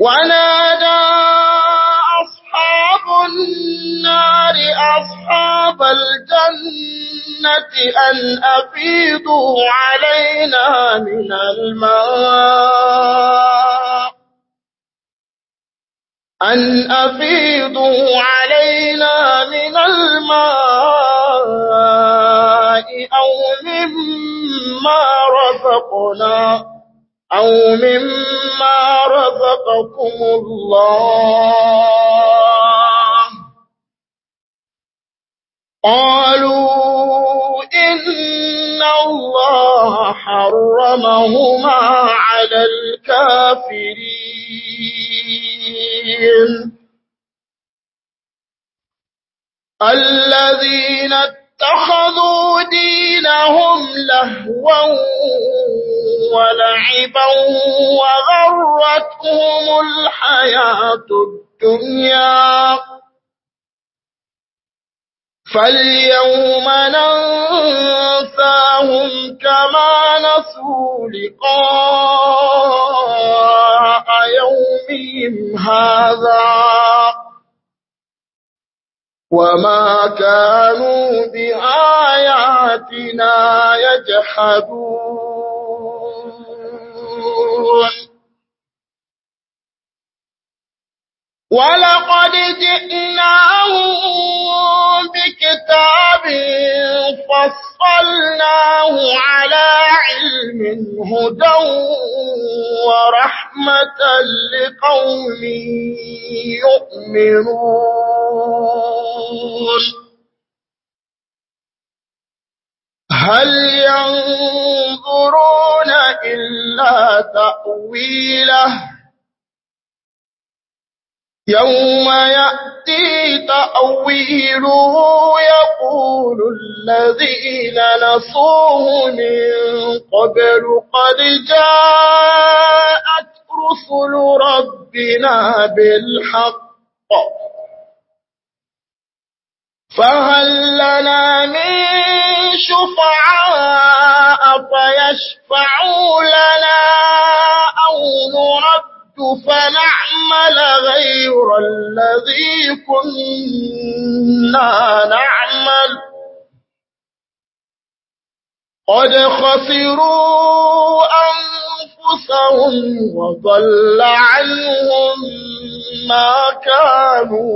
ونادى أصحاب النار أصحاب الجنة أن أفيضوا علينا من الماء أن أفيضوا علينا من الماء أو مما رزقنا أو مما رزقكم الله قالوا إن الله حرمهما على الكافرين الذين اتخذوا دينهم لهوا ولعبا وغرتهم الحياة الدنيا فاليوم ننساهم كما نسوا لقاء يومهم هذا وما كانوا بآياتنا يجحدون ولقد جئناهم بكتاب فصلناه على علم هدى ورحمة لقوم يؤمنون هل ينظرون إلا تأويله يوم يأتي تأويله يقول الذين نصوه من قبل قد جاءت رسل ربنا بالحق فهل لنا من شفعاء فيشفعوا لنا أو نرد فنعمل غير الذي كنا نعمل قد خسروا أنفسهم وضل عنهم ما كانوا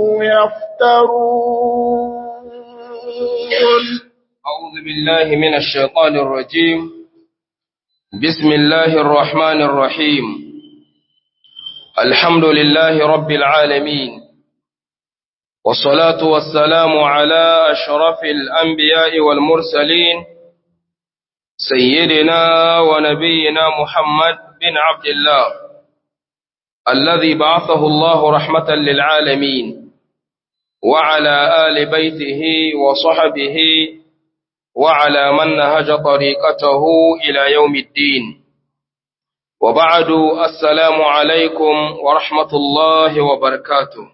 يفترون أعوذ بالله من الشيطان الرجيم بسم الله الرحمن الرحيم الحمد لله رب العالمين والصلاة والسلام على أشرف الأنبياء والمرسلين سيدنا ونبينا محمد بن عبد الله الذي بعثه الله رحمة للعالمين وعلى آل بيته وصحبه وعلى من نهج طريقته إلى يوم الدين وبعد السلام عليكم ورحمة الله وبركاته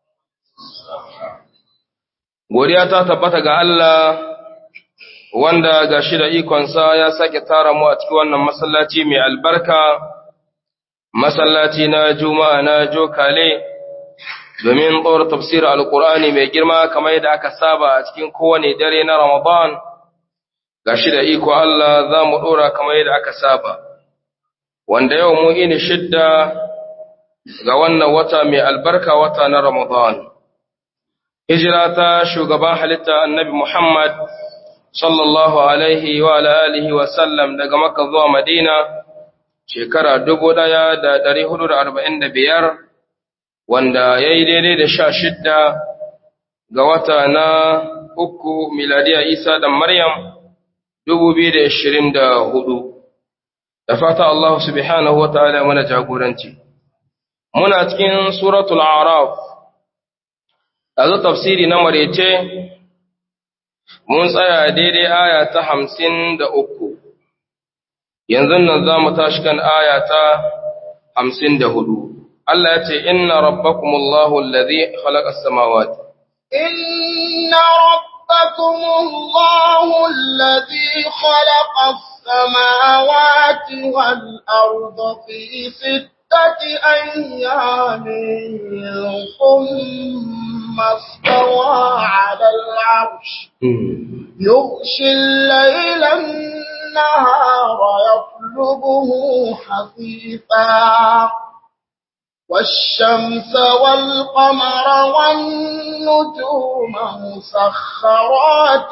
godiya ta tabbata ga Allah wanda ga shi da ikonsa ya sake tara mu a cikin wannan masallaci mai albarka masallaci na juma'a na jokale domin tsawar tafsir alkur'ani mai girma kamar yadda aka saba a cikin kowane dare na ramadan ga shi da iko Allah za mu ɗora kamar yadda aka saba wanda yau mu ini shidda ga wannan wata mai albarka wata na ramadan hijira ta shugaban halitta annabi muhammad sallallahu alaihi wa alihi wa sallam daga makka zuwa madina shekara dubu ɗaya da ɗari hudu da arba'in da biyar wanda ya yi daidai da sha shidda ga wata na uku miladiya isa da maryam dubu biyu da ashirin da hudu da fata Allah subhanahu wa ta'ala mana jagoranci muna cikin suratul araf a tafsiri na marece mun tsaya daidai aya ta hamsin da uku yanzu nan za mu tashi kan aya ta hamsin da hudu Allah ya ce inna rabbakumullahu alladhi khalaqa as-samawati inna rabbakumullahu alladhi khalaqa as-samawati wal arda fi sittati ستة أيام ثم استوى على العرش يغشي الليل النهار يطلبه حثيثا والشمس والقمر والنجوم مسخرات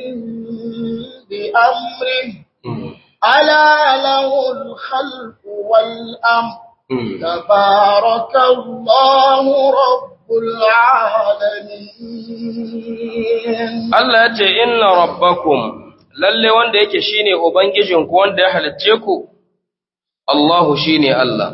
بأمره ألا له الخلق والأمر تبارك الله رب العالمين Allah ya ce inna rabbakum lalle wanda yake shine ubangijinku wanda ya halicce ku Allahu shine Allah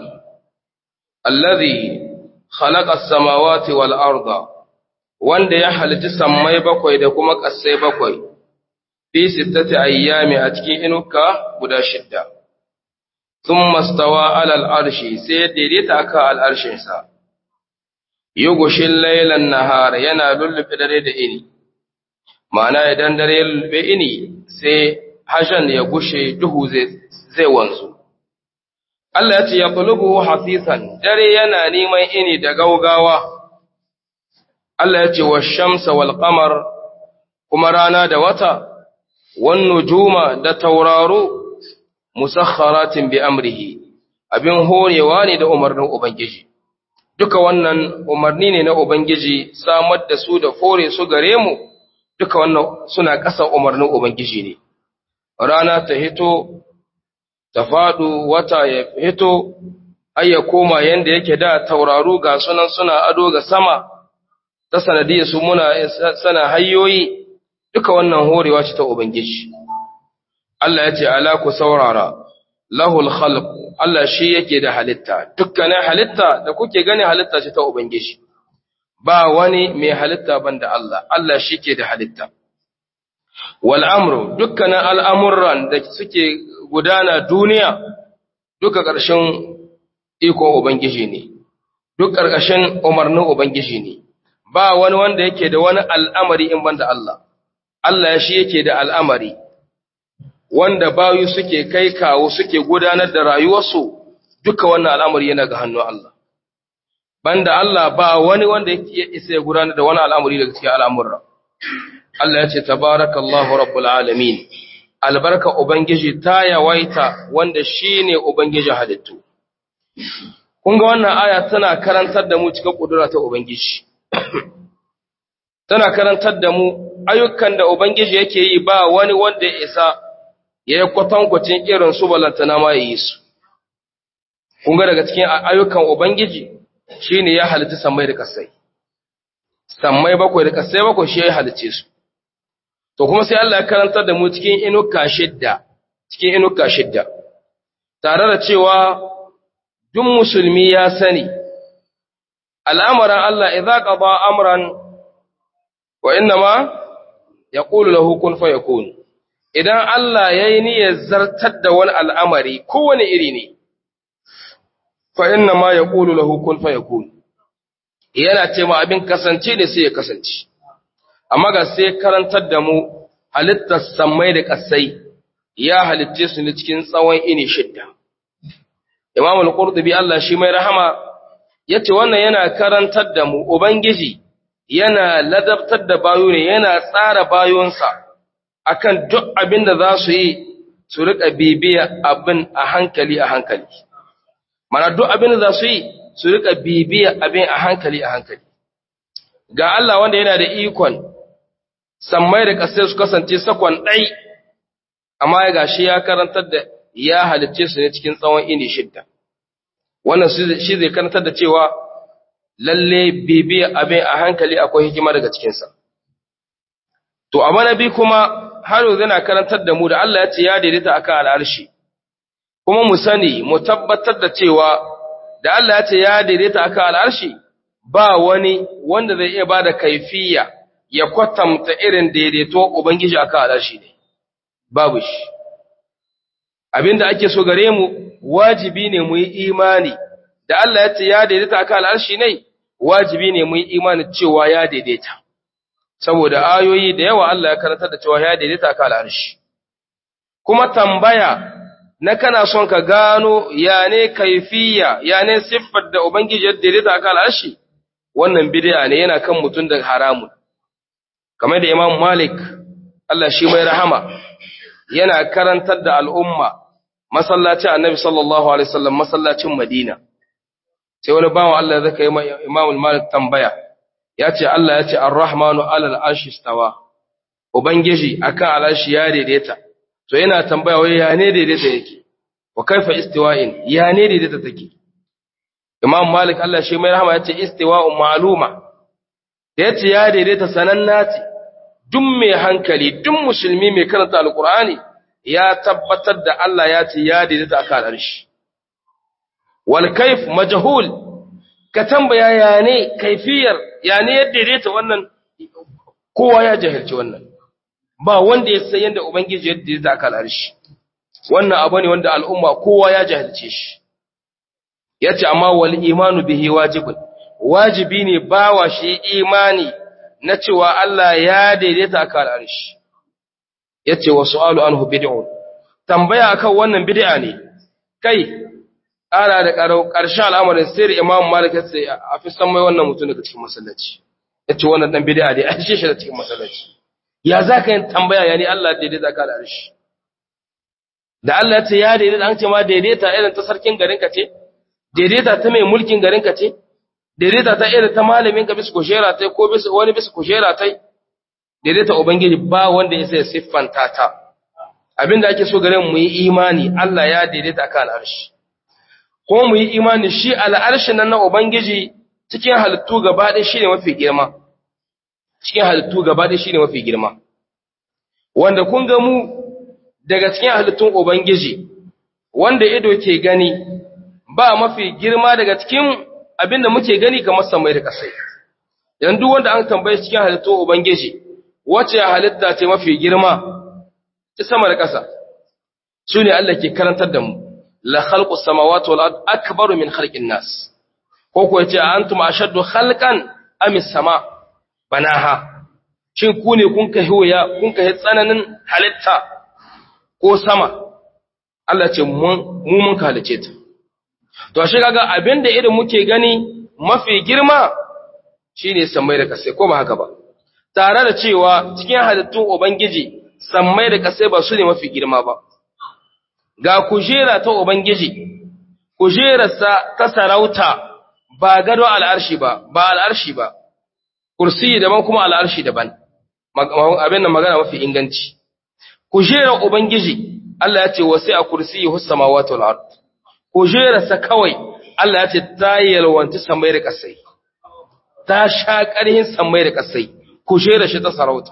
allazi khalaqa as-samawati wal arda wanda ya halicci sammai bakwai da kuma ƙasai bakwai fi sittati ayyami a cikin inuka guda shidda thumma stawa ala al-arshi sai ya daidaita aka al-arshin sa yughshil laylan nahar yana lullube dare da ini ma'ana idan dare ya lullube ini sai hashan ya gushe duhu zai zai wanzu Allah ya ce ya qulubu hasisan dare yana neman ini da gaugawa Allah ya ce wa shamsa wal qamar kuma rana da wata wan nujuma da tauraro musakharatin bi amrihi abin horewa ne da umarnin ubangiji duka wannan umarni ne na ubangiji samar da su da fore su gare mu duka wannan suna ƙasa umarnin ubangiji ne rana ta hito ta faɗu wata ya hito har ya koma yanda yake da tauraru ga sunan suna ado ga sama ta sanadiyar su muna sana hanyoyi duka wannan horewa ce ta ubangiji Allah ya ce ala ku saurara lahul khalq Allah shi yake da halitta dukkanin halitta da kuke gani halitta ce ta ubangiji ba wani mai halitta banda Allah Allah shi ke da halitta wal amru dukkanin al'amuran da suke gudana duniya duka ƙarshen ikon ubangiji ne duk ƙarƙashin umarnin ubangiji ne ba wani wanda yake da wani al'amari in banda Allah Allah shi yake da al'amari wanda bayu suke kai kawo suke gudanar da rayuwarsu duka wannan al'amari yana ga hannun Allah. Banda Allah ba wani wanda ya isa ya gudanar da wani al'amari daga cikin al'amurra. Allah ya ce, Tabarakallahu Rabbul Alamin, albarka Ubangiji ta yawaita wanda shi ne Ubangiji halittu. Kun ga wannan aya tana karantar da mu cikin ƙudura ta Ubangiji. Tana karantar da mu ayyukan da Ubangiji yake yi ba wani wanda ya isa ya yi kwatankwacin irin su balantana ma ya yi su. Kun ga daga cikin ayyukan Ubangiji shi ne ya halitta sammai da kasai. Sammai bakwai da kasai bakwai shi ya halice su. To kuma sai Allah ya karantar da mu cikin inuka shidda, cikin inuka shidda. Tare da cewa duk musulmi ya sani, al'amuran Allah idza qada amran wa inna ma yaqulu lahu kun fayakun. idan Allah ya yi niyyar zartar da wani al'amari kowane iri ne, fa inna ma ya ƙulu lahu kun fa ya yana ce ma abin kasance ne sai ya kasance, amma ga sai karantar da mu halittar sammai da ƙasai ya halitce su ne cikin tsawon ini shidda. Imam al-Qurtubi Allah shi mai rahama ya ce wannan yana karantar da mu Ubangiji yana ladabtar da bayo ne yana tsara bayonsa. akan duk abin da za su yi su rika bibiya abin a hankali a hankali mana duk abin da za su yi su rika bibiya abin a hankali a hankali ga Allah wanda yana da ikon sammai da kasai su kasance sakon ɗai amma ya gashi ya karantar da ya halicce su ne cikin tsawon ini shidda wannan shi zai karantar da cewa lalle bibiya abin a hankali akwai hikima daga cikinsa to amma na bi kuma har yanzu yana karantar da mu da Allah ya ce ya daidaita akan al'arshi kuma mu sani mu tabbatar da cewa da Allah ya ce ya daidaita akan al'arshi ba wani wanda zai iya bada kaifiya ya kwatanta irin daidaito ubangiji akan al'arshi ne babu shi abinda ake so gare mu wajibi ne mu yi imani da Allah ya ce ya daidaita akan al'arshi ne wajibi ne mu yi imani cewa ya daidaita saboda ayoyi da yawa Allah ya karantar da cewa ya daidaita ka al'arshi kuma tambaya na kana son ka gano ya ne kaifiya ya ne siffar da ubangiji yadda ya aka al'arshi wannan bid'a ne yana kan mutum da haramun kamar da imam malik Allah shi mai rahama yana karantar da al'umma masallacin annabi sallallahu alaihi wasallam masallacin madina sai wani bawan Allah zaka yi imam malik tambaya ya ce Allah ya ce ar-rahmanu alal arshi stawa ubangiji akan al'arshi ya daidaita to yana tambaya wai ya ne daidaita yake wa kaifa istiwa'in ya ne daidaita take imam malik Allah shi mai rahama yace istiwa'un ma'luma da yace ya daidaita sananna ce duk mai hankali duk musulmi mai karanta alqur'ani ya tabbatar da Allah ya ce ya daidaita akan arshi wal kaif majhul ka tambaya ya ne kaifiyar ya ne ya daidaita wannan kowa ya jahilci wannan ba wanda ya san yadda Ubangiji yadda ya zaka al'arshi, wannan abu ne wanda al'umma kowa ya jahilce shi, ya ce, amma wal imanu bihi wajibin, wajibi ne ba wa shi imani na cewa Allah ya daidaita aka al'arshi, ya ce wa su'alu an hu bid'un, tambaya akan wannan bid'a ne, kai, ƙara da ƙarshe al'amarin sai da imam malik ya ce a fi san mai wannan mutum daga cikin masallaci, ya ce wannan ɗan bid'a ne, a shi da cikin masallaci. ya za ka yin tambaya ya ni Allah daidaita ka da arshi da Allah ce ya daidaita an ce ma daidaita irin ta sarkin garinka ce daidaita ta mai mulkin garinka ce daidaita ta irin ta malamin ka bisa kujera ta ko bisa wani bisa kujera ta daidaita ubangiji ba wanda ya sai siffanta ta abinda ake so garin mu yi imani Allah ya daidaita ka al'arshi ko mu yi imani shi al'arshi nan na ubangiji cikin halittu gaba ɗaya shine mafi girma cikin halittu gaba da shi ne mafi girma wanda kun ga mu daga cikin halittun ubangiji wanda ido ke gani ba mafi girma daga cikin abinda muke gani kamar samai da kasai yanzu wanda an tambaye cikin halittun ubangiji wace halitta ce mafi girma ta sama da ƙasa su ne Allah ke karantar da mu la khalqus samawati wal ard akbaru min khalqin nas ko ko yace antum ashaddu khalqan am sama banaha shin ku ne kun kai hoya kun kai tsananin halitta ko sama Allah ce mu mun halice ta to ashe kaga abinda irin muke gani mafi girma shine sammai da kasai ko ba haka ba tare da cewa cikin halittun ubangiji sammai da kasai ba su ne mafi girma ba ga kujera ta ubangiji kujerarsa ta sarauta ba gado al'arshi ba ba al'arshi ba kursi daban kuma al'arshi daban abin da magana mafi inganci kujerar ubangiji Allah ya ce wasu a kursi hussamawati wal ard kujerarsa kawai Allah ya ce ta yalwanci samai da kasai ta sha ƙarhin samai da kasai kujerar shi ta sarauta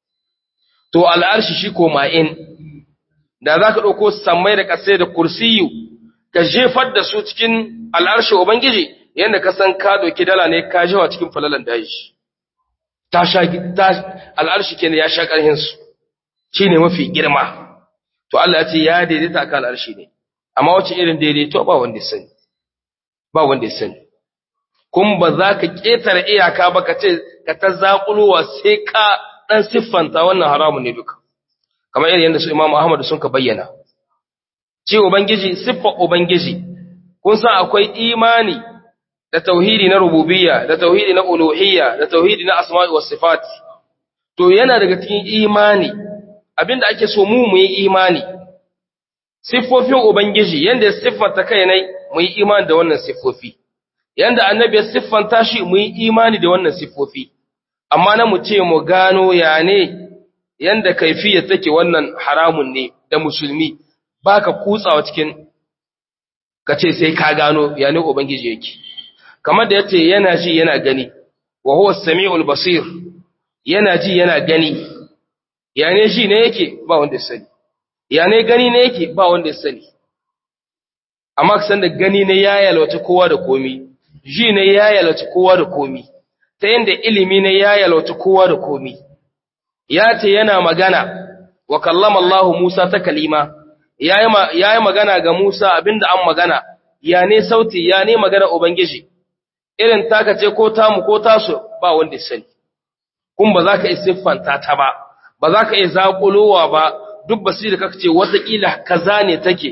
to al'arshi shi ko ma'in da za ka ɗauko samai da kasai da kursiyu ka jefar da su cikin al'arshi ubangiji yadda ka san ka doki dala ne ka jewa cikin falalan daji ta sha al'arshi kenan ya sha ƙarhin su shine mafi girma to Allah ya ce ya daidaita akan al'arshi ne amma wace irin daidaito ba wanda ya sani ba wanda ya sani kun ba za ka ƙetare iyaka ba ka ce ka ta zaƙulowa sai ka ɗan siffanta wannan haramun ne duka kamar irin yadda su Imam Ahmad sun ka bayyana ce ubangiji siffa ubangiji kun san akwai imani da tauhidi na rububiyya da tauhidi na uluhiyya da tauhidi na asma'i was sifat to yana daga cikin imani abinda ake so mu mu yi imani siffofin ubangiji yanda ya siffanta kai ne mu yi imani da wannan siffofi yanda annabi ya siffanta shi mu yi imani da wannan siffofi amma na mu ce mu gano ya ne yanda kaifiyya take wannan haramun ne da musulmi baka kutsawa cikin ka ce sai ka gano ya ne ubangiji yake kamar da yace yana ji yana gani wa huwa as-sami'ul basir yana ji yana gani ya ne ji ne yake ba wanda ya sani ya ne gani ne yake ba wanda ya sani amma san da gani ne ya yalwace kowa da komi ji ne ya yalwace kowa da komi ta yanda ilimi ne ya yalwace kowa da komi ya ce yana magana wa kallama Allah Musa ta kalima yayi magana ga Musa abinda an magana ya ne sauti ya ne magana ubangiji irin taka ce ko tamu ko tasu ba wanda ya sani kun ba za ka yi siffanta ta ba ba za ka yi zaƙulowa ba duk basiri kaka ce watakila kaza ne take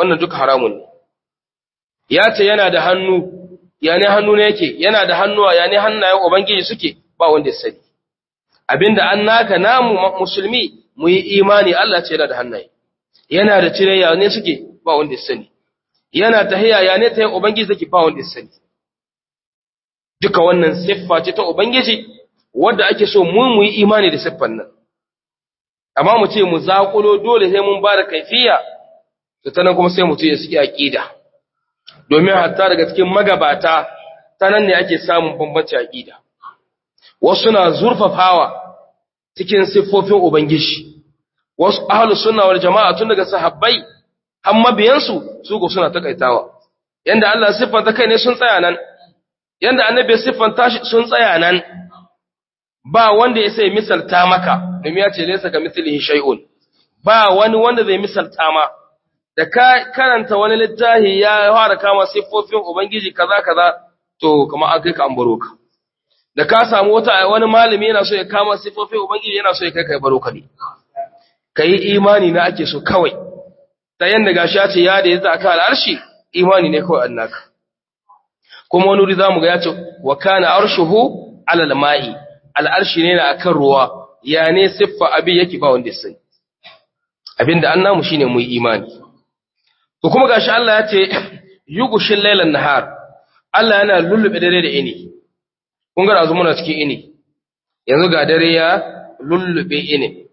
wannan duka haramun ne ya ce yana da hannu ya ne hannu ne yake yana da hannuwa ya ne hannayen ubangiji suke ba wanda ya sani abinda an naka namu musulmi mu yi imani Allah ce yana da hannaye yana da cire ya ne suke ba wanda ya sani yana tahiya ya ne ta ubangiji suke ba wanda ya sani duka wannan siffa ce ta ubangiji wanda ake so mu mu yi imani da siffan nan amma mu ce mu zakulo dole sai mun ba da kaifiya to ta nan kuma sai mutum ya saki aqida domin hatta daga cikin magabata ta nan ne ake samun bambanci aqida wasu na zurfafawa cikin siffofin ubangiji wasu ahlus sunna wal jama'a tun daga sahabbai har mabiyansu su ko suna takaitawa yanda Allah siffanta kai ne sun tsaya nan yanda annabi siffanta shi sun tsaya nan ba wanda ya sai misalta maka domin ya ce laysa ka mithlihi shay'un ba wani wanda zai misalta ma da ka karanta wani littafi ya fara kama siffofin ubangiji kaza kaza to kamar an kai ka an baro ka da ka samu wata wani malami yana so ya kama siffofin ubangiji yana so ya kai ka baro ka ne kai imani na ake so kawai ta yanda gashi ya ce ya da yadda aka al'arshi imani ne kawai annaka kuma wani wuri zamu ga ya ce wa kana arshuhu alal ma'i al'arshi ne na akan ruwa ya ne siffa abin yake ba wanda ya sani abinda an namu shine mu yi imani to kuma gashi Allah ya ce yugushin lailan nahar Allah yana lullube dare da ini kun ga azu muna cikin ini yanzu ga dare ya lullube ini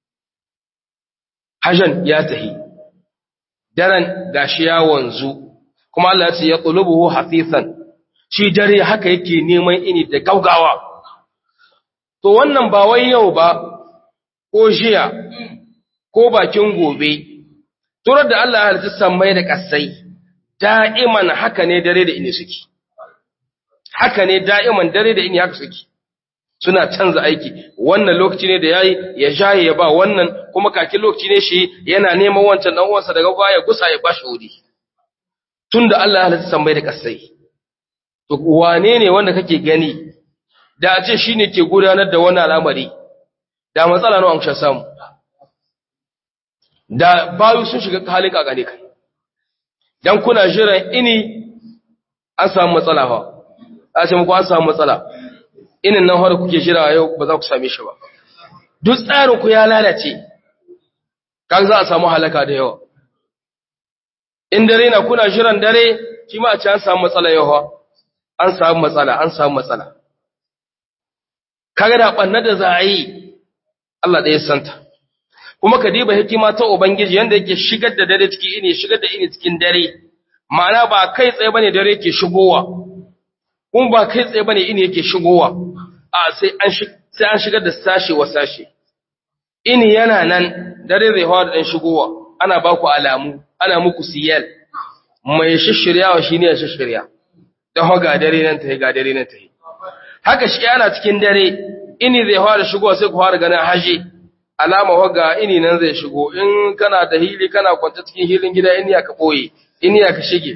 hajan ya tahi daren gashi ya wanzu kuma Allah ya ce ya tulubuhu hafifan shi dare haka yake neman ini da gaugawa to wannan ba wai yau ba ko jiya ko bakin gobe turar da Allah ya halitta sammai da kasai da'iman haka ne dare da ini suke haka ne da'iman dare da ini haka suke suna canza aiki wannan lokaci ne da yayi ya jaye ya ba wannan kuma kakin lokaci ne shi yana neman wancan dan uwansa daga baya gusa ya bashi wuri tunda Allah ya halitta sammai da kasai to wane ne wanda kake gani da a ce shine ke gudanar da wannan al'amari da matsala nawa an sha samu da bayu sun shiga halin kakane kai dan kuna jiran ini an samu matsala fa a ce muku an samu matsala inin nan har kuke jira yau ba za ku same shi ba duk tsarin ku ya lalace kan za a samu halaka da yawa in dare na kuna jiran dare shi ma a ce an samu matsala yawa an samu matsala an samu matsala kaga da banna da za a yi Allah ɗaya santa kuma ka diba hikima ta ubangiji yanda yake shigar da dare cikin ini shigar da ini cikin dare ma'ana ba kai tsaye bane dare yake shigowa kuma ba kai tsaye bane ini yake shigowa a sai an sai an shigar da sashi wa sashi ini yana nan dare zai hawa da dan shigowa ana ba ku alamu ana muku siyal mai shishiryawa shine ya shishirya dan ga dare nan ta ga dare nan ta haka shi ana cikin dare ini zai fara shigowa sai ku fara ganin haje alama waga ini nan zai shigo in kana da hili kana kwanta cikin hilin gida in ya ka boye in ya ka shige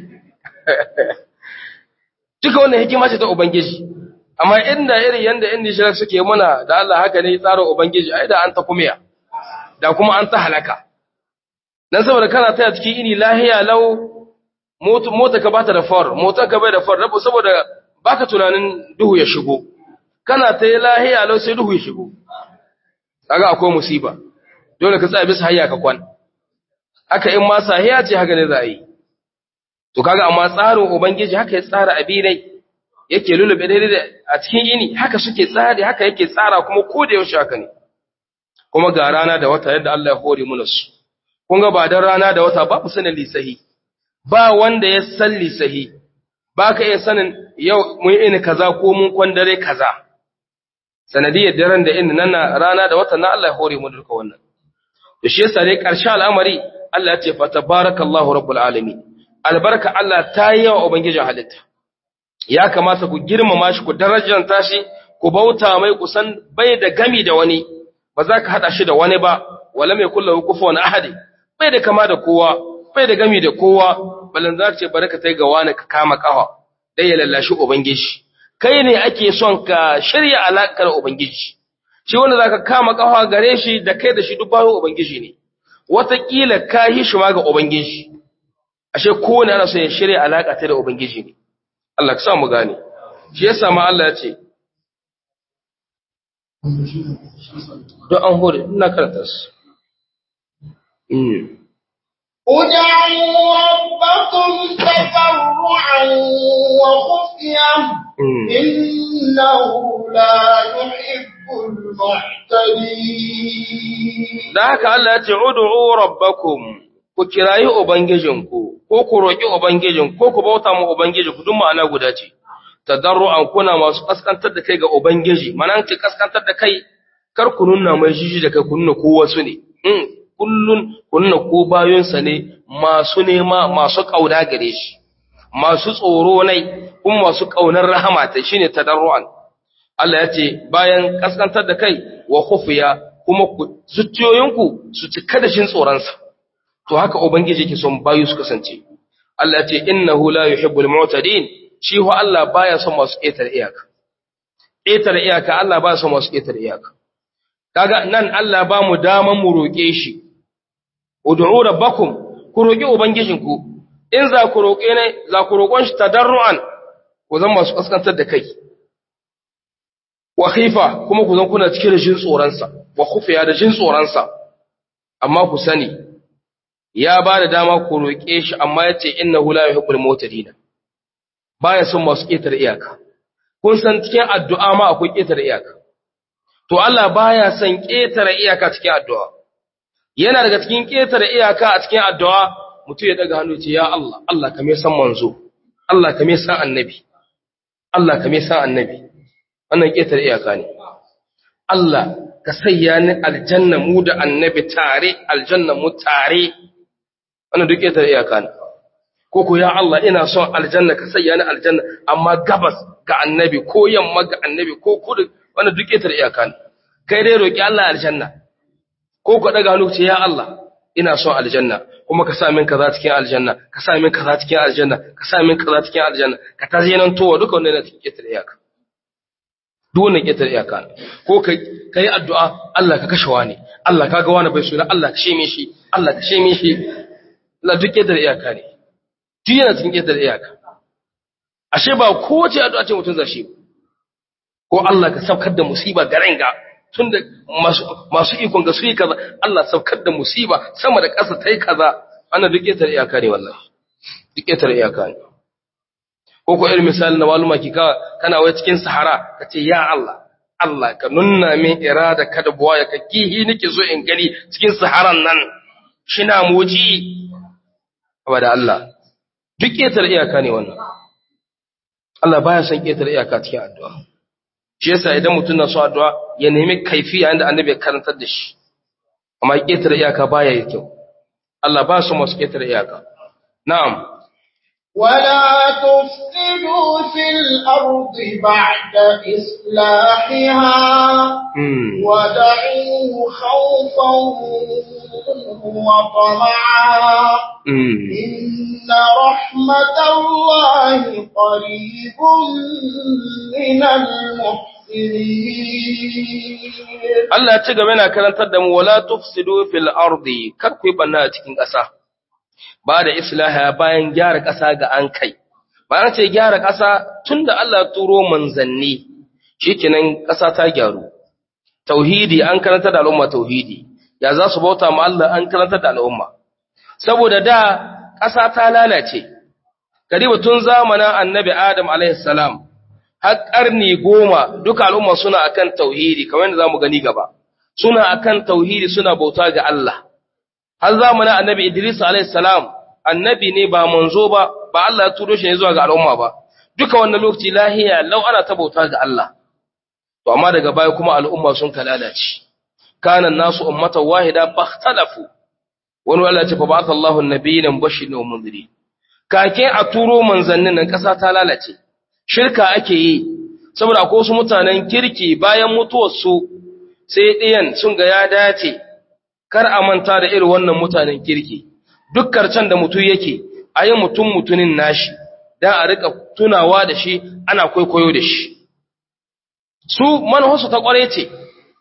duka wannan hikima ce ta ubangiji amma inda irin yanda in nishirar suke muna da Allah haka ne tsara ubangiji ai da an ta kumiya da kuma an ta halaka dan saboda kana taya cikin ini lahiya lau mota ka bata da far mota ka bai da far rabu saboda baka tunanin duhu ya shigo kana ta yi lahiya lau sai duhu ya shigo kaga akwai musiba dole ka tsaya bisa hayya ka kwan haka in ma sahiya ce haka ne za a yi to kaga amma tsarin ubangiji haka ya tsara abinai yake lulube daidai a cikin yini haka suke tsari haka yake tsara kuma ko da yaushe haka ne kuma ga rana da wata yadda Allah ya hore mu su kun ga ba dan rana da wata ba mu sanin lisahi ba wanda ya san lisahi ba ka iya sanin yau mun ini kaza ko mun kwandare kaza sanadiyar daren da inda nan rana da watan na Allah ya hore mu duka wannan da shi yasa dai ƙarshen al'amari Allah ya ce fa tabarakallahu rabbul alamin albarka Allah ta yi wa ubangijin halitta ya kamata ku girmama shi ku darajanta shi ku bauta mai kusan bai da gami da wani ba za ka hada shi da wani ba wala mai kullu kufuwan ahadi bai da kama da kowa bai da gami da kowa balan za ka ce baraka tai ga wani ka kama kafa dai ya lallashi ubangiji kai ne ake son ka shirya alakar Ubangiji, shi wanda za ka kama ƙafa gare shi da kai da shi duk bayan Ubangiji ne, wataƙila ka yi shi ma ga Ubangiji, ashe kowane ana so ya shirya alaka ta da ubangiji ne Allah ka sa mu gane shi yasa ma Allah ya ce don an hore ina karanta su ادعوا ربكم تضرعا وخفيا إنه لا يحب المعتدين da haka Allah ya ce ud'u rabbakum ku kirayi ubangijinku ko ku roki ubangijinku ko ku bauta mu ubangijinku duk ma'ana guda ce tadarru'an kuna masu kaskantar da kai ga ubangiji manan ce kaskantar da kai kar ku nuna mai jiji da kai ku nuna ko wasu ne in kullun ku nuna ko bayonsa ne masu nema masu kauna gare shi masu tsoro nai kuma masu kaunar rahama ta shine tadarru'an Allah ya ce bayan kaskantar da kai wa khufiya kuma ku zuciyoyinku su cika da shin tsoronsa to haka ubangiji yake son bayu su kasance Allah ya ce innahu la yuhibbul mu'tadin shi ho Allah baya son masu ƙetare iyaka ƙetare iyaka Allah baya son masu ƙetare iyaka kaga nan Allah ba mu daman mu roƙe shi ud'u rabbakum ku roƙi ubangijinku in za ku roƙe ne za ku roƙon shi tadarruan ku zama masu kaskantar da kai wa khifa kuma ku zan kuna cikin jin tsoronsa wa khufiya da jin tsoronsa amma ku sani ya ba da dama ku roƙe shi amma ya ce innahu la yuhibbul mu'tadin baya son masu ƙetare iyaka kun san cikin addu'a ma akwai ƙetare iyaka to Allah baya son ƙetare iyaka cikin addu'a yana daga cikin ƙetare iyaka a cikin addu'a mutum ya daga hannu ce ya Allah Allah ka me san manzo Allah ka me san annabi Allah ka me san annabi wannan ƙetare iyaka ne Allah ka sayya ni aljanna mu da annabi tare aljanna mu tare wannan duk ƙetare iyaka ne ko ko ya Allah ina son aljanna ka sayya ni aljanna amma gabas ga annabi ko yamma ga annabi ko kudu wannan duk ƙetare iyaka ne kai dai roki Allah aljanna ko ko daga hannu ce ya Allah ina son aljanna kuma ka sa min kaza cikin aljanna ka sa min kaza cikin aljanna ka sa min kaza cikin aljanna ka ta nan towa duka wannan yana cikin ƙetare iyaka duk wannan ƙetare iyaka ne ko kai kai addu'a Allah ka kashe wani Allah kaga wani bai suna Allah ka sheme shi Allah ka sheme shi Allah duk ƙetare iyaka ne duk yana cikin ƙetare iyaka ashe ba kowace addu'a ce mutum zashi ko Allah ka saukar da musiba garin ga tun da masu ikon ga su yi kaza Allah saukar da musiba sama da ƙasa ta yi kaza ana duk ƙetare iyaka ne wallahi duk ƙetare iyaka ne ko ko irin misali na maluma ki kana wai cikin sahara ka ce ya Allah Allah ka nunna min irada kada buwa ya ka kihi nake so in gani cikin saharan nan shina moji da Allah duk ƙetare iyaka ne wannan Allah baya son ƙetare iyaka cikin addu'a shi yasa idan mutum na so addu'a ya nemi kaifiya inda annabi ya karantar da shi amma ƙetare iyaka baya yi kyau Allah ba su masu ƙetare iyaka na'am ولا تفسدوا في الأرض بعد إصلاحها ودعوه خوفا وطمعا إن رحمة الله قريب من المحسنين Allah ya ci gaba yana karantar da mu wala tufsidu fil ardi kar ku yi banna a cikin ƙasa ba da islaha bayan gyara ƙasa ga an kai bayan ce gyara ƙasa tunda Allah ya turo manzanni shikenan ƙasa ta gyaru tauhidi an karanta da al'umma tauhidi ya za su bauta ma Allah an karanta da al'umma saboda da ƙasa ta lalace karibu tun zamanin annabi Adam alaihi salam har ƙarni goma duka al'umma suna akan tauhidi kamar yadda zamu gani gaba suna akan tauhidi suna bauta ga Allah har zamanin annabi Idris alayhi salam annabi ne ba manzo ba ba Allah ya turo shi ne zuwa ga al'umma ba duka wannan lokaci lahiya lau ana ta bauta ga Allah to amma daga baya kuma al'umma sun kalalace kana nasu ummatan wahida bakhtalafu wani Allah ya ce fa ba'atha Allahu an-nabiyina mubashirin wa munzirin kake a turo manzannin nan kasa ta lalace shirka ake yi saboda akwai wasu mutanen kirki bayan mutuwar su sai ɗiyan sun ga ya dace kar a manta da irin wannan mutanen kirki duk karcen da mutum yake a yi mutum mutunin nashi don a rika tunawa da shi ana kwaikwayo da shi su manuwarsu ta kware ce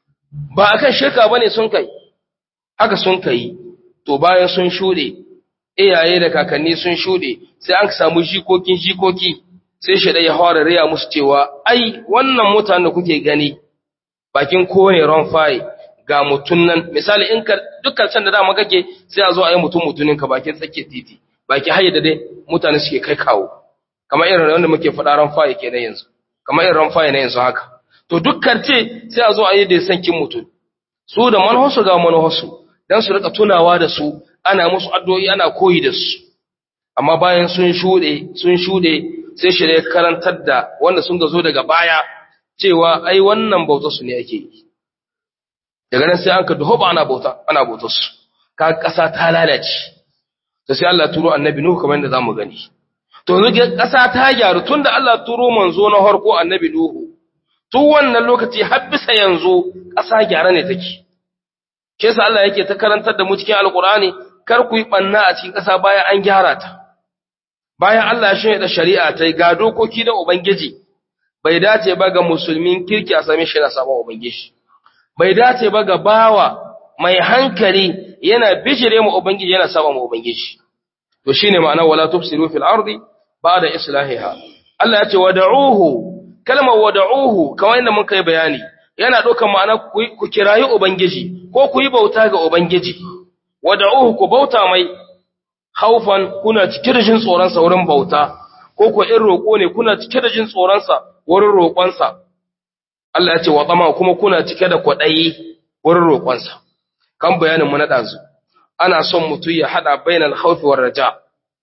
ba a kan shirka ba ne sun kai haka sun kai to bayan sun shuɗe iyaye da kakanni sun shuɗe sai an samu jikokin jikoki sai shi ya fara riya musu cewa ai wannan mutanen da kuke gani bakin kowane ran fayi ga mutun nan misali in ka dukkan can da dama kake sai a zo a yi mutum mutunin ka bakin tsakiyar titi baki haye da dai mutane suke kai kawo kamar irin wanda muke faɗa ran fayi kenan yanzu kamar irin ran fayi na yanzu haka to dukkan ce sai a zo a yi da sankin mutum su da manhosu ga manhosu dan su rika tunawa da su ana musu addu'o'i ana koyi da su amma bayan sun shude sun shude sai shi ne karantar da wanda sun ga zo daga baya cewa ai wannan bautar su ne ake yi daga nan sai an ka duhoba ana bauta ana bautar su ka kasa ta lalace to sai Allah turo annabi Nuhu kamar yadda zamu gani to yanzu kasa ta gyaru tunda Allah turo manzo na harko annabi Nuhu tun wannan lokaci har bisa yanzu kasa gyara ne take ke sa Allah yake ta karantar da mu cikin alkur'ani kar ku yi banna a cikin kasa bayan an gyara ta bayan Allah ya shirya da shari'a ta ga dokoki da ubangiji bai dace ba ga musulmin kirki a same shi na sabon ubangiji bai dace ba ga bawa mai hankali yana bijire mu ubangiji yana saba mu ubangiji to shine ma'ana wala tufsiru fil ardi ba'da islahiha Allah ya ce wad'uhu kalmar wad'uhu kamar yadda muka yi bayani yana ɗaukar ma'ana ku kirayi ubangiji ko ku yi bauta ga ubangiji wad'uhu ku bauta mai haufan kuna cike da jin tsoron sa wurin bauta ko ku in roƙo ne kuna cike da jin tsoron sa wurin roƙon sa Allah ya ce wa tsama kuma kuna cike da kwaɗayi wurin roƙon sa kan bayanin mu na ɗazu ana son mutum ya haɗa bainal khawfi war raja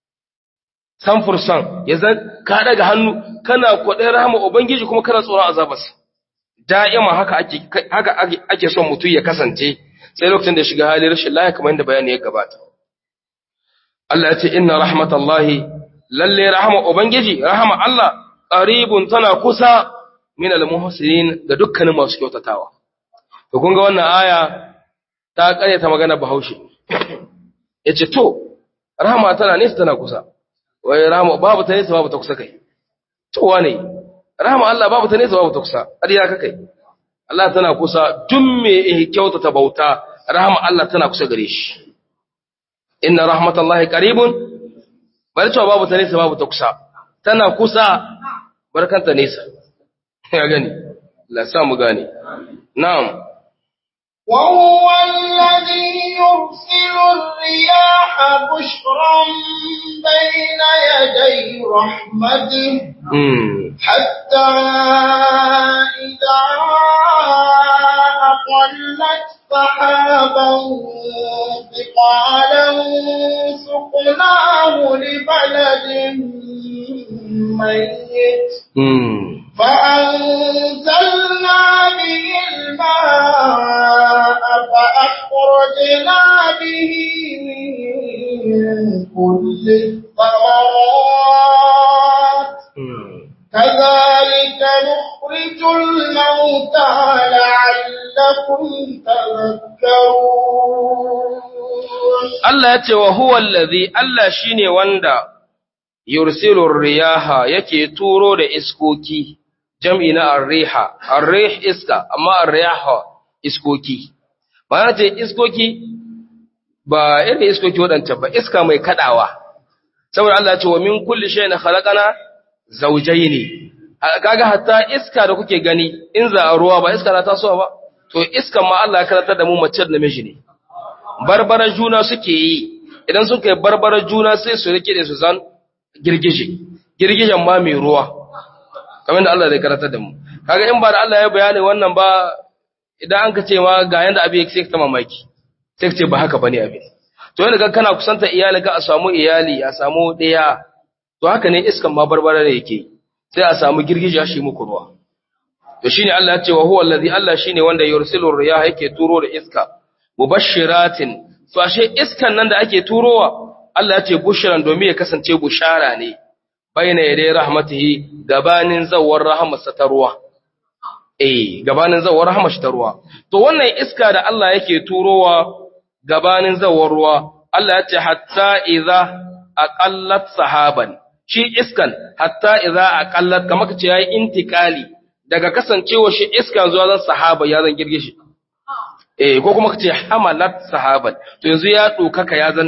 san fursan ya zan ka daga hannu kana kwaɗayin rahama ubangiji kuma kana tsoron azabarsa da'ima haka ake haka ake son mutum ya kasance sai lokacin da shiga halin rashin lafiya kamar yadda bayani ya gabata Allah ya ce inna rahmatallahi lalle rahama ubangiji rahama Allah qaribun tana kusa min almuhsinin ga dukkanin masu kyautatawa to kun ga wannan aya ta karyata magana Bahaushe yace to rahama tana nesa tana kusa wai rahama babu ta nesa babu ta kusa kai to wane rahama Allah babu ta nesa babu ta kusa ƙarya ka kai Allah tana kusa duk me kyautata bauta rahama Allah tana kusa gare shi inna rahmatallahi qaribun bari cewa babu ta nesa babu ta kusa tana kusa barkanta nesa ya gani la sa mu gane na'am وهو الذي يرسل الرياح بشرا بين يدي رحمته حتى إذا أقلت سحابا ثقالا سقناه لبلد ميت فأنزلنا به الماء فأخرجنا به من كل الثمرات كذلك نخرج الموتى لعلكم تذكرون Allah ya ce wa huwa allazi Allah shine wanda yursilu riyaha yake turo da iskoki jam'i na arriha arrih iska amma arriyaha iskoki ba ce iskoki ba irin iskoki waɗanta ba iska mai kadawa saboda Allah ya ce wa min kulli shay'in khalaqana zawjayn kaga hatta iska da kuke gani in za a ruwa ba iska na tasowa ba to iskan ma Allah ya karantar da mu mace da namiji ne barbara juna suke yi idan suka yi barbara juna sai su rike da su zan girgije girgijen ma mai ruwa kamar da Allah zai karanta da mu kaga in ba da Allah ya bayani wannan ba idan an ka ce ma ga yanda abin yake sai ka mamaki sai ka ce ba haka bane abin to yanda kana kusanta iyali ka a samu iyali a samu ɗaya to haka ne iskan ma barbara ne yake sai a samu girgije shi muku ruwa to shine Allah ya ce wa huwa allazi Allah shine wanda yursilu riyaha yake turo da iska mubashiratin to ashe iskan nan da ake turowa Allah ya ce bushran domin ya kasance bushara ne bayna yaday rahmatihi gabanin zawar rahmatsa ta ruwa eh gabanin zawar rahmatsa ta ruwa to wannan iska da Allah yake turowa gabanin zawar ruwa Allah ya ce hatta idza aqallat sahaban shi iskan hatta idza aqallat kamar kace yayi intikali daga kasancewa shi iskan zuwa zan sahaba ya zan girge shi eh ko kuma kace hamalat sahaban to yanzu ya dokaka ya zan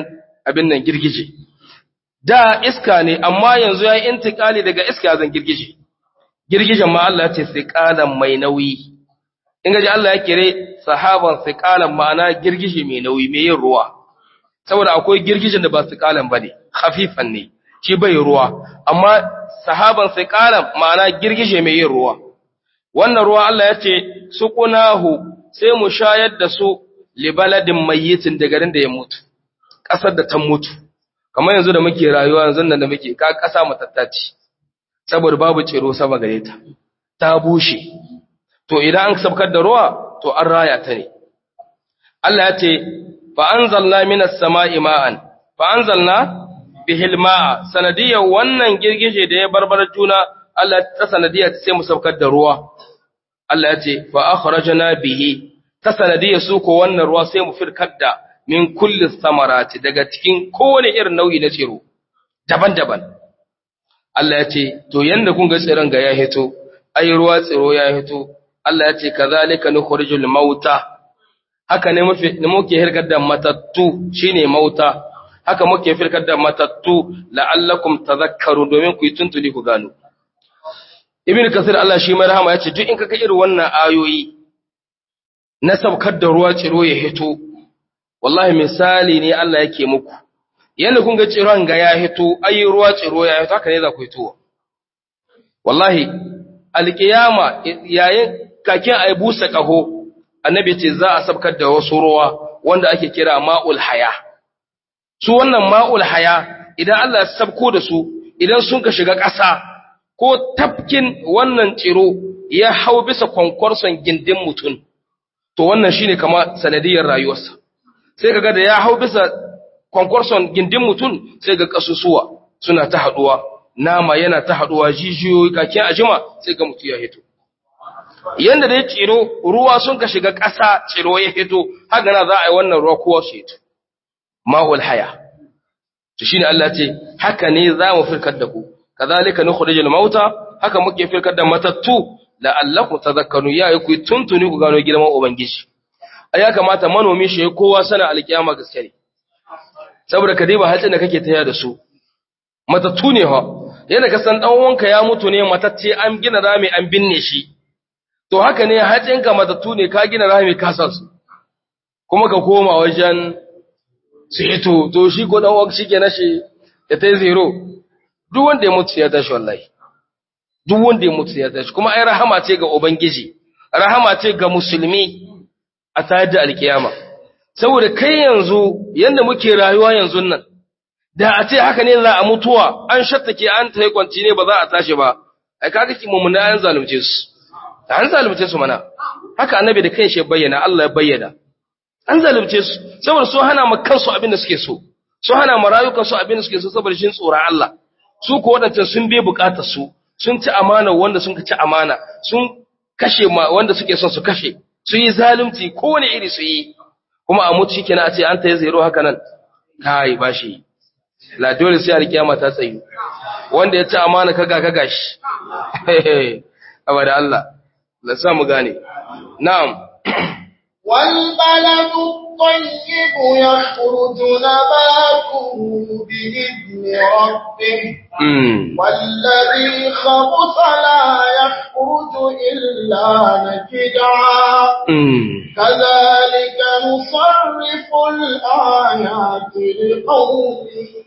abin nan girgije da iska ne amma yanzu ya yi intikali daga iska zan girgije girgijen ma Allah ce siqalan mai nauyi in gaji Allah ya kire sahaban siqalan ma'ana girgije mai nauyi mai yin ruwa saboda akwai girgijen da ba siqalan bane khafifan ne shi bai ruwa amma sahaban siqalan ma'ana girgije mai yin ruwa wannan ruwa Allah ya ce suqunahu sai mu shayar da su libaladin mayyitin da garin da ya mutu ƙasar da ta mutu kamar yanzu da muke rayuwa yanzu nan da muke ka ƙasa matattaci saboda babu tsiro sama gare ta ta bushe to idan an sabkar da ruwa to an raya ta ne Allah ya ce fa anzalna minas sama'i ma'an fa anzalna bihil ma'a sanadiyar wannan girgije da ya barbar juna Allah ta sanadiyar sai mu sabkar da ruwa Allah ya ce fa akhrajna bihi ta sanadiyar su ko wannan ruwa sai mu firkar da min kulli samarati daga cikin kowane irin nau'i na tsiro daban-daban Allah ya ce to yanda kun ga tsiron ga ya hito ai ruwa tsiro ya hito Allah ya ce kazalika nukhrijul mauta haka ne muke ne muke hirkar da matattu shine mauta haka muke firkar da matattu la'allakum tadhakkaru domin ku yi tuntuni ku gano Ibn Kasir Allah shi mai rahama ya ce duk in kaga irin wannan ayoyi na saukar da ruwa tsiro ya hito wallahi misali ne Allah yake muku yanda kun ga tsiron ga ya hito ayi ruwa tsiro ya hito haka ne za ku hito wallahi alkiyama yayin kakin ay busa kaho annabi ce za a sabkar da wasu ruwa wanda ake kira ma'ul haya su wannan ma'ul haya idan Allah ya sabko da su idan sun ka shiga ƙasa ko tafkin wannan tsiro ya hau bisa kwankwarson gindin mutum to wannan shine kama sanadiyar rayuwarsa sai kaga da ya hau bisa kwankwarson gindin mutum sai ga kasusuwa suna ta haduwa nama yana ta haduwa jijiyoyi kakin ajima sai ga mutu ya hito yanda da ya tsiro ruwa sun ka shiga ƙasa tsiro ya hito haka na za a yi wannan ruwa kowa su hito ma'ul haya to shine Allah ce haka ne za mu firkar da ku kazalika nukhrijul mauta haka muke firkar da matattu la'allakum tadhakkaru ya yi ku tuntuni ku gano girman ubangiji a ya kamata manomi shi kowa sana alkiyama gaske ne saboda ka diba hatsin da kake taya da su matattu ne ha yadda ka san dan uwanka ya mutu ne matacce an gina rami an binne shi to haka ne hatsinka matattu ne ka gina rami ka sa su kuma ka koma wajen su hito to shi ko dan uwanka shi ke nashi ya tai zero duk wanda ya mutu ya tashi wallahi duk wanda ya mutu ya tashi kuma ai rahama ce ga ubangiji rahama ce ga musulmi a tayar da alkiyama saboda kai yanzu yanda muke rayuwa yanzu nan da a ce haka ne za a mutuwa an shattake an tayi kwanci ne ba za a tashi ba ai kaga ki mumuna an zalunce su an zalunce su mana haka annabi da kanshi ya bayyana Allah ya bayyana an zalunce su saboda su hana ma kansu abin da suke so su hana ma rayukan su abin da suke so saboda shin tsoron Allah su ko wadancan sun bai bukatar su sun ci amana wanda sun ci amana sun kashe ma wanda suke son su kashe su yi zalunci kowane iri su yi kuma a mutu shikenan a ce an ta yi zero haka nan kai ba shi la dole sai alkiyama ta tsayu wanda ya ci amana kaga kaga shi abada Allah la sa mu gane na'am والبلد الطيب يخرج نباته بإذن ربه mm. والذي خبث لا يخرج إلا نكدا mm. كذلك نصرف الآيات لقوم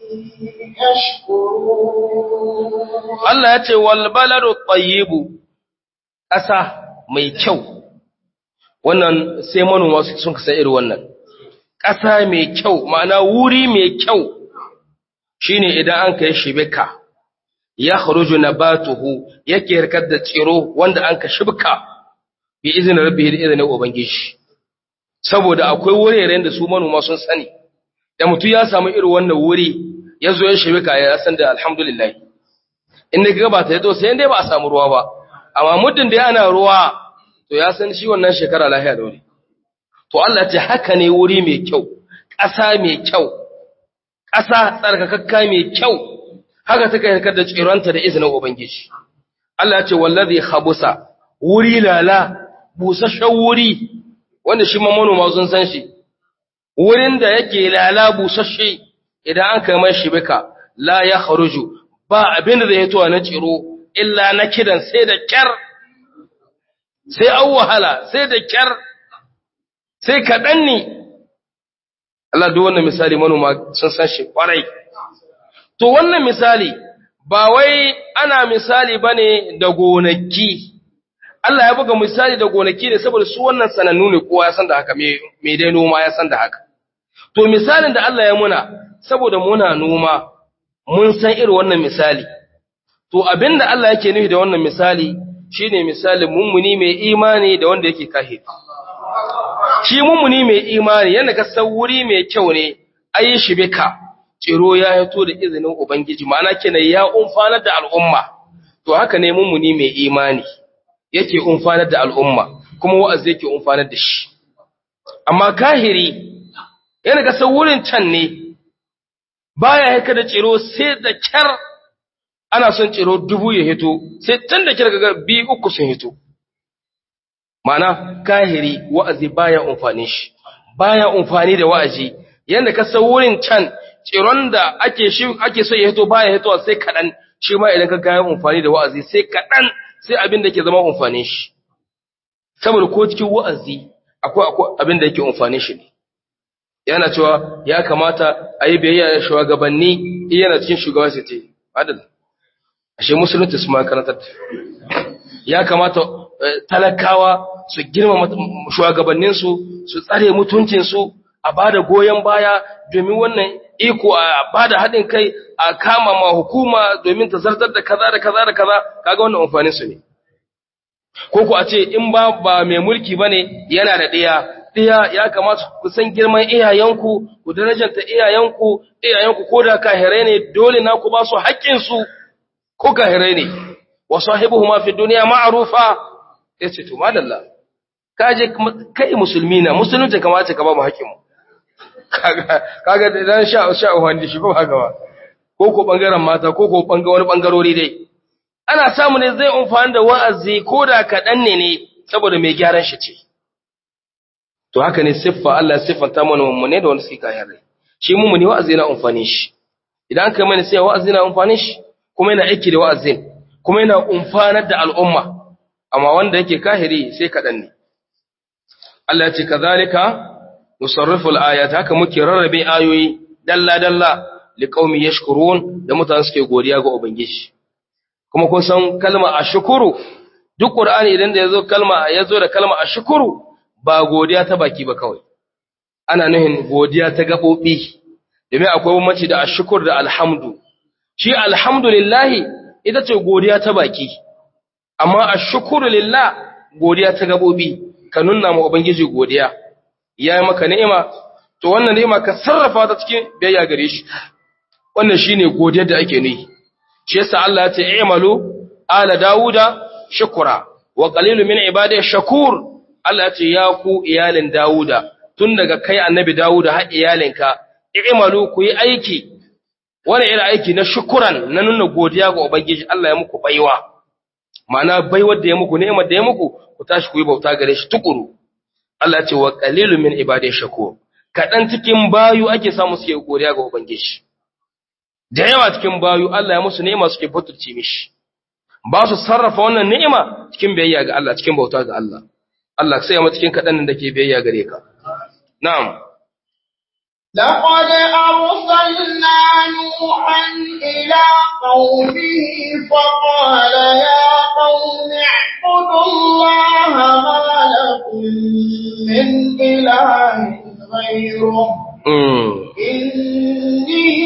يشكرون Allah ya ce wal baladu tayyibu ƙasa mai kyau wannan sai manoma su- sun kasa irin wannan ƙasa mai kyau ma'ana wuri mai kyau shine idan an kai shibika ya kharuju nabatuhu yake harkar da tsiro wanda an ka shibka bi izinin rabbihi da izinin ubangiji saboda akwai wuraren da su manoma sun sani da mutum ya samu irin wannan wuri ya zo ya shibika ya san da alhamdulillah in da gaba ta yato sai dai ba a samu ruwa ba amma muddin da ana ruwa to ya san shi wannan shekara lafiya da wuri to Allah ya ce haka ne wuri mai kyau ƙasa mai kyau ƙasa tsarkakakka mai kyau haka take harkar da tsironta da izinin ubangiji Allah ya ce wallazi khabusa wuri lala busasshen wuri wanda shi ma manoma sun san shi wurin da yake lala busasshe idan an kai mai shibika la ya kharuju ba abin da zai hito na tsiro illa na kidan sai da kyar sai an wahala sai da kyar sai kaɗan ne Allah duk wannan misali manoma sun san shi kwarai to wannan misali ba wai ana misali bane da gonaki Allah ya buga misali da gonaki ne saboda su wannan sanannu ne kowa ya san da haka me dai noma ya san da haka to misalin da Allah ya muna saboda muna noma mun san irin wannan misali to abinda Allah yake nufi da wannan misali shine misalin mummuni mai imani da wanda yake kahiri shi mummuni mai imani yana ga sauri mai kyau ne ayi shi bika tsiro ya yato da izinin ubangiji ma'ana kenan ya umfanar da al'umma to haka ne mummuni mai imani yake umfanar da al'umma kuma wa'azi yake umfanar da shi amma kahiri yana ga saurin can ne baya haka da tsiro sai da kyar ana son tsiro dubu ya hito sai tun da kyar ga biyu uku sun hito Ma'ana kahiri wa'azi baya umfani shi, baya umfani da wa'azi, yadda ka san wurin can tsiron da ake shi ake so ya hito baya hito sai kaɗan, shi ma idan ka kayan umfani da wa'azi sai kaɗan sai abin da ke zama umfani shi. Saboda ko cikin wa'azi akwai abin da yake umfani shi ne. Yana cewa ya kamata a yi biyayya da shugabanni yana cikin shugaba sai ce, adal, ashe musulunci su makarantar ya kamata talakawa su girmama shugabanninsu su tsare mutuncinsu a ba da goyon baya domin wannan iko a ba da haɗin kai a kama ma hukuma domin ta zartar da kaza da kaza da kaza kaga wannan amfanin su ne ko ku a ce in ba ba mai mulki bane yana da ɗiya ɗiya ya kamata ku san girman iyayenku ku darajanta iyayenku iyayenku ko da kahirai ne dole na ku ba su haƙƙinsu ko kahirai ne wa sahibuhuma fi dunya ma'rufa yace to madalla kaje kai musulmi na musulunci kamata ka ba mu haƙƙin mu kaga kaga dan sha sha wanda shi ba haka ba ko ko bangaren mata ko ko banga wani bangarori dai ana samu ne zai amfani da wa'azi ko da kaɗan ne ne saboda mai gyaran shi ce to haka ne siffa Allah siffanta mana mummune da wanda suke kayan rai shi mummune wa'azi yana amfani shi idan kai mana sai wa'azi yana amfani shi kuma yana aiki da wa'azin kuma yana umfanar da al'umma amma wanda yake kahiri sai kaɗan ne Allah ya ce kazalika nusarrifu al-ayat haka muke rarrabe ayoyi dalla dalla liqaumi yashkurun da mutane suke godiya ga ubangiji kuma kun san kalma ashkuru duk qur'ani idan da yazo kalma yazo da kalma ashkuru ba godiya ta baki ba kawai ana nuhin godiya ta gabobi domin akwai bambanci da ashkur da alhamdu shi alhamdulillah ita ce godiya ta baki amma ashkuru lillah godiya ta gabobi ka nuna ma ubangiji godiya ya yi maka ni'ima to wannan ni'ima ka sarrafa ta cikin biyayya gare shi wannan shine godiyar da ake nuyi shi yasa Allah ya ce i'malu ala dauda shukura wa qalilu min ibadiy shakur Allah ya ce ya ku iyalin dauda tun daga kai annabi dauda har iyalinka i'malu ku yi aiki wani irin aiki na shukuran na nuna godiya ga ubangiji Allah ya muku baiwa ma'ana baiwar da ya muku ni'imar da ya muku ku tashi ku yi bauta gare shi tukuru Allah ce wa qalilu min ibadiy shakur kadan cikin bayu ake samu suke godiya ga ubangiji da yawa cikin bayu Allah ya musu ni'ima suke butulci mishi ba su sarrafa wannan ni'ima cikin biyayya ga Allah cikin bauta ga Allah Allah sai mu cikin kadan da ke biyayya gare ka na'am لقد أرسلنا نوحا إلى قومه فقال يا قوم اعبدوا الله ما لكم من إله غيره إني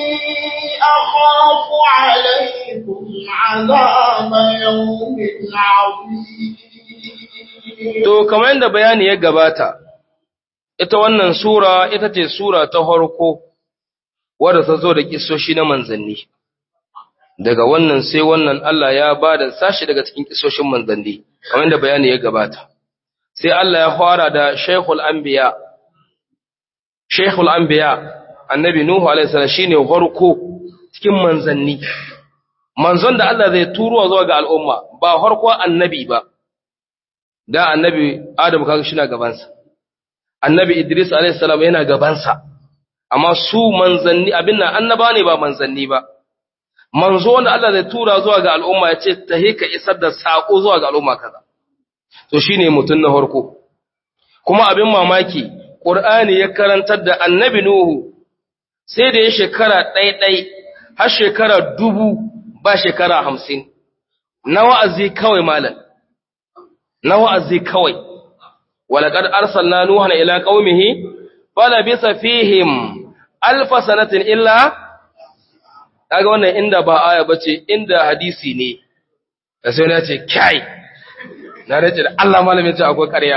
أخاف عليكم عذاب يوم عظيم To, kamar yadda bayani ya gabata, ita wannan Sura ita ce Sura ta harko wadda ta zo da kisoshi na manzanni. Daga wannan sai wannan Allah ya ba da sashi daga cikin kisoshin manzanni, kamar yadda bayani ya gabata. Sai Allah ya fara da Shaikhul Anbiya, Sheikhul Anbiya annabi Nuhu alaihi salam shine farko cikin manzanni manzon da Allah zai turo zuwa ga al'umma ba farko annabi ba da annabi Adam kaga shi na gaban sa annabi Idris alaihi salam yana gaban sa amma su manzanni abin nan annaba ne ba manzanni ba manzo wanda Allah zai tura zuwa ga al'umma ya ce ta ka isar da sako zuwa ga al'umma kaza to shine mutum na farko kuma abin mamaki Qur'ani ya karantar da annabi Nuhu sai da ya shekara ɗaiɗai har shekara dubu ba shekara hamsin na wa'azi kawai malam na wa'azi kawai walaƙar arsalna nuhan ila ƙaumihi fala bisa fihim alfa sanatin illa kaga wannan inda ba aya bace inda hadisi ne da sai na ce kai na race da Allah malamin ce akwai ƙarya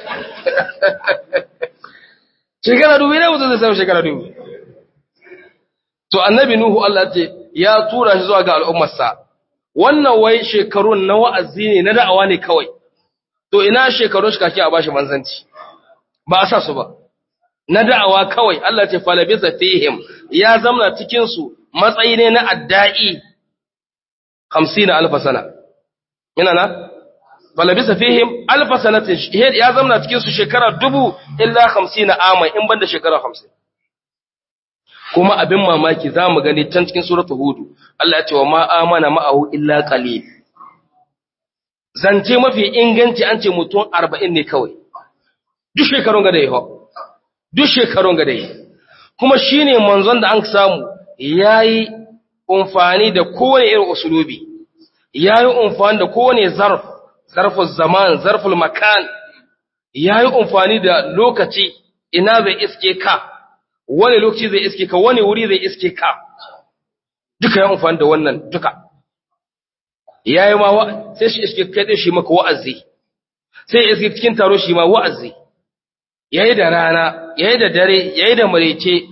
shekara dubu ne mutum zai samu shekara dubu to annabi nuhu Allah ce ya tura shi zuwa ga al'ummarsa wannan wai shekarun na wa'azi ne na da'awa ne kawai to ina shekarun shi kake a bashi manzanci ba a sa su ba na da'awa kawai Allah ce falabisa fihim ya zamna cikin su matsayi ne na adda'i 50 alf sana ina na falabisa fihim alf sanatin ya zamna cikin su shekara dubu illa 50 ama in banda shekara 50 kuma abin mamaki za mu gani can cikin suratul hudu Allah ya ce wa ma amana ma'ahu illa qalil zance mafi inganci an ce mutum 40 ne kawai duk shekarun ga da yi duk shekarun ga da yi kuma shine manzon da an samu yayi umfani da kowane irin usulubi yayi umfani da kowane zarf zarful zaman zarful makan yayi umfani da lokaci ina zai iske ka wani lokaci zai iske ka wani wuri zai iske ka duka ya amfani da wannan duka yayi ma sai shi iske kai din shi maka wa'azi sai iske cikin taro shi ma wa'azi yayi da rana yayi da dare yayi da marece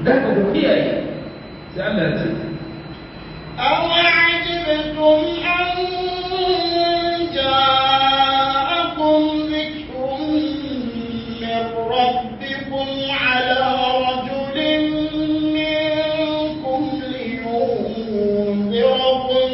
da ka ku kiyaye sai Allah ya ce أوعجبتم أن جاءكم ذكر من ربكم على رجل منكم لينذركم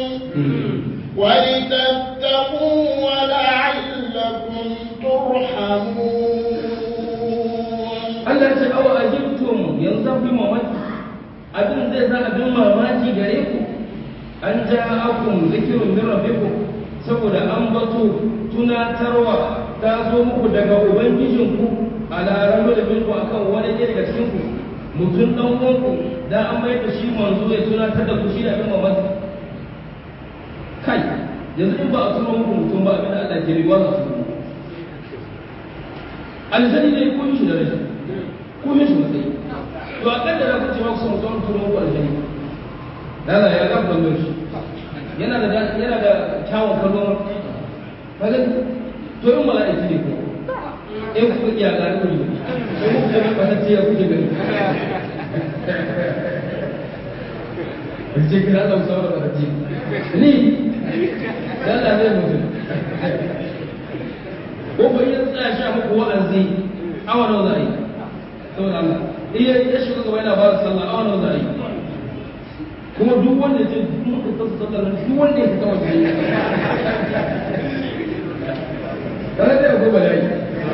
ولتتقوا ولعلكم ترحمون Allah ce awa ajibtum yanzu ku mamaki abin zai sa abin mamaki gare ku an ja'akum zikrun min rabbikum saboda an bato tunatarwa ta zo muku daga ubangijinku ala rajul minku akan wani ne daga cikin ku mutum dan uwanku da an mai da shi manzo ya tunatar da ku shi da abin mamaki kai yanzu in ba a turo muku mutum ba abin da Allah ke riwa za su turo aljani ne kun shi da rashin ko yin shi matsayi to a kan da za ku ce ma ku son mutum turo muku aljani lala ya ga kwallon shi yana da yana da kyawun kallon kaga to in mala'iki ne ko in kuka iya ga ku ne sai muku da ba ta ya kuke gani ce kira da sauran da ce ni lala zai mutu ko ba yin tsaya sha muku wa'azi awa nawa za a yi saboda Allah iya ya shiga gaba yana ba da sallah awa nawa za a yi kuma duk wanda ce duk muka tsasa sallar nan duk wanda ya fita waje ne kana da ko ba dai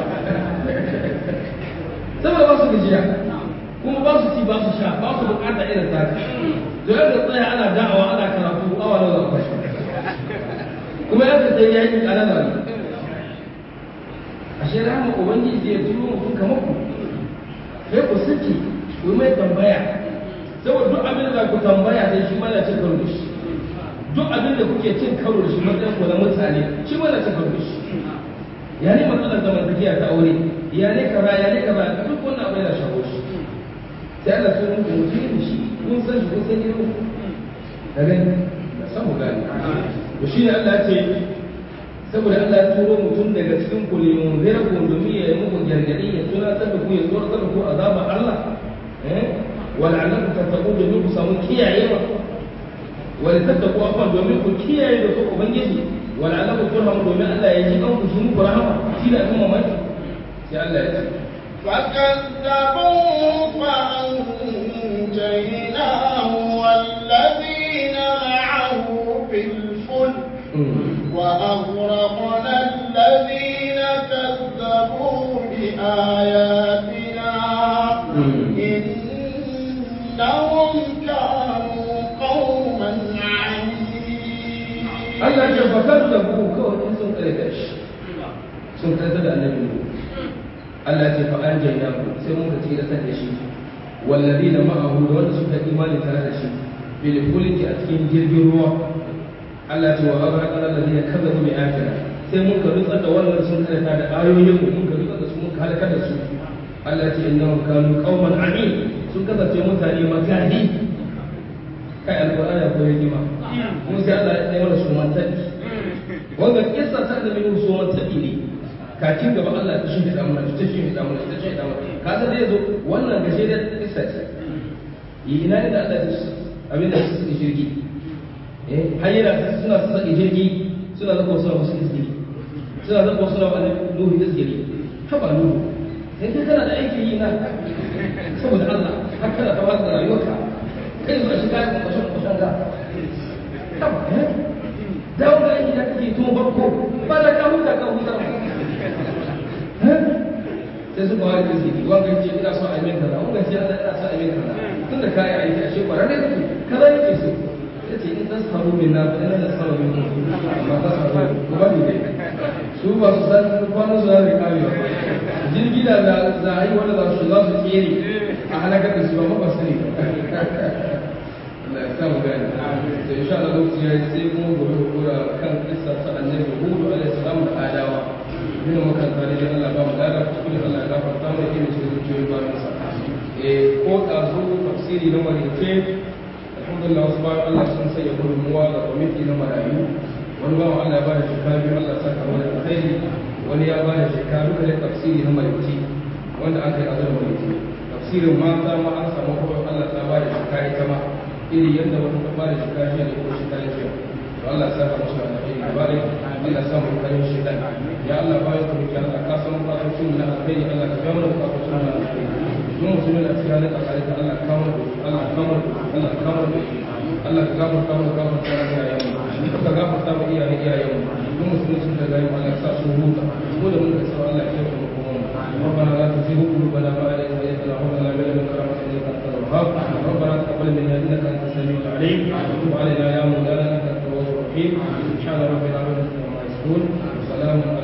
saboda ba su gajiya kuma ba su ci ba su sha ba su bukata irin ta to yadda tsaya ana da'awa ana karatu awa nawa za a kuma yadda sai ya yi kanana ne ashe rama ubangiji zai turo mutum kamar ku sai ku saki ku yi mai tambaya saboda duk abin da ku tambaya sai shi mana cin karo da shi duk abin da kuke cin karo da shi matsayin ku na mutane shi mana cin karo da shi ya ne matsalar zamantakiya ta aure ya ne kaza ya ne kaza duk wannan abin da shago shi sai Allah sun muku mutum da shi kun san shi kun san gidan ku da gani da san mu gani to shi ne Allah ce saboda Allah ya turo mutum daga cikin ku ne mun zira ku domin ya yi muku gargadi ya tunatar da ku ya tsoratar da ku azaba Allah eh ولعلكم تتقون domin ku samu kiyayewa wani tattaku afan domin ku kiyaye da su ubangiji wala'allakum turhamu domin Allah ya ji kanku shi muku rahama shi da kuma mamaki sai Allah ya ce فكذبوا فأنجيناه والذين معه في الفلك وأغرقنا الذين كذبوا بآياتنا إنهم كانوا قوما عمين Allah ya fakar da ku kawai in sun kare da shi sun kare da annabi ne Allah ya fa an jaina ku sai mun ka tsira da shi walladina ma'ahu da wanda suka imani tare da shi bil fulki a cikin jirgin ruwa Allah ya ce wa aghraqana alladhina kadzabu bi ayatina sai mun ka rutsar da wannan sun kare da ayoyin mu mun ka rutsar da su mun ka halaka da su Allah ya ce innahum kanu qauman amin sun kasance mutane magadi kai alqur'ani ko hikima mun sai Allah ya mana su mantaki wanda kissa ta da min su mantaki ne kakin gaba Allah ta shi da mana ta shi da mana ta shi da mana ka san da yazo wannan gashe da kissa ce yi ina da Allah ya abin da su shirki eh hayyara suna saka jirgi suna zaka suna musu izgiri suna zaka suna wani nuhu izgiri haba nuhu sai kai kana da aikin yi na saboda Allah har kana ta wata rayuwarka kai zuwa shi kayan kwashen kwashen ga haba eh dawo da aiki da kake tun farko ba da ka huta ka huta sai suka wani da zai wanga ce ina so a yi min kaza wanga ce Allah ina so a yi min kaza tun da kayan aiki a shekara ne kake kaza yake so ya ce in tasfaru min na fa ina tasfaru min amma tasfaru ko ba ni dai su ba su san kwanan su zai kare ba jirgi da za a yi wanda za su za su tsere a halakar da su ba ba sani Allah ya sa mu gani to insha Allah lokaci ya sai kuma gobe ku kura kan kissa ta annabi Hud alaihi salam da adawa ina mukan tare da Allah ba mu dada kuskure Allah ya gafarta mu da cikin zuciyoyin ba mu sa eh ko da zo tafsiri na marice alhamdulillah wasu bayan Allah sun sanya gudunmuwa ga kwamiti na marayu wani bawan Allah ya bada shekaru Allah saka wani alkhairi wani ya bada shekaru da tafsiri na marice wanda aka yi azar marice tafsirin mata ma an samu kawai Allah ta ba da shika ita ma iri yadda wata ta ba da shika jiya da kuma shika jiya to Allah ya saka musu da alheri gaba da Allah ya samu kayan shaitan ya Allah ba ya kuma Allah ka san bukatun na alheri Allah ka biya mana bukatun na alheri duk musulmi da cikin halin kakari ta Allah ka kama da Allah ka kama da Allah ka kama da Allah ka gafarta mana gafarta mana iyayen mu ka gafarta mana iyayen iyayen mu duk musulmi sun da gari Allah ya sa su huta ko da mun da sa Allah ya kiyaye mu ربنا لا تزغ قلوبنا بعد إذ هديتنا وهب لنا من لدنك رحمة إنك أنت الوهاب ربنا تقبل منا إنك أنت السميع العليم وتب علينا يا مولانا إنك أنت التواب الرحيم سبحان ربنا رب العزة عما يصفون وسلام على